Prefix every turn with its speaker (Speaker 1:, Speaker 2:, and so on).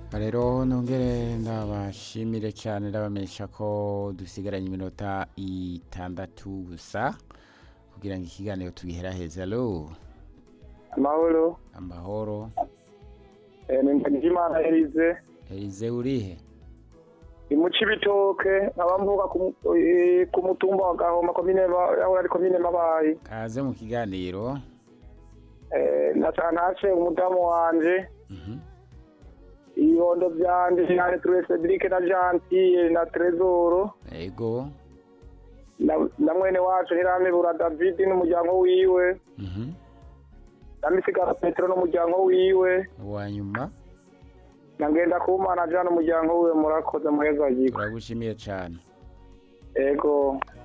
Speaker 1: rero nongere ndabashimire cyane ndabamenyesha ko dusigaranye iminota itandatu gusa kugira ngo ikiganiro tugiheraheze alo
Speaker 2: amahoro
Speaker 1: amahoro
Speaker 2: Eh, ni Ndagijimana Elize
Speaker 1: elize urihe
Speaker 2: imuca ibitoke nkaba mvuga ku mu- eh, ku mutumba wa Gahoma komine Ba- aho ari komine Mabayi
Speaker 1: kaze mu kiganiro
Speaker 2: Eh, naca ntace umudamu wanje
Speaker 1: Mhm.
Speaker 2: ibibondo vyanje nane Ture Cedric na Gentile na Tresoro
Speaker 1: ego
Speaker 2: na- na mwene wacu Ntiramibura David n'umuryango wiwe
Speaker 1: Mhm.
Speaker 2: na Misigaro Petero n'umuryango wiwe
Speaker 1: uwa nyuma
Speaker 2: na Ngendakumana Jean n'umuryango wiwe murakoze muheza yiwe
Speaker 1: turagushimiye cyane
Speaker 2: ego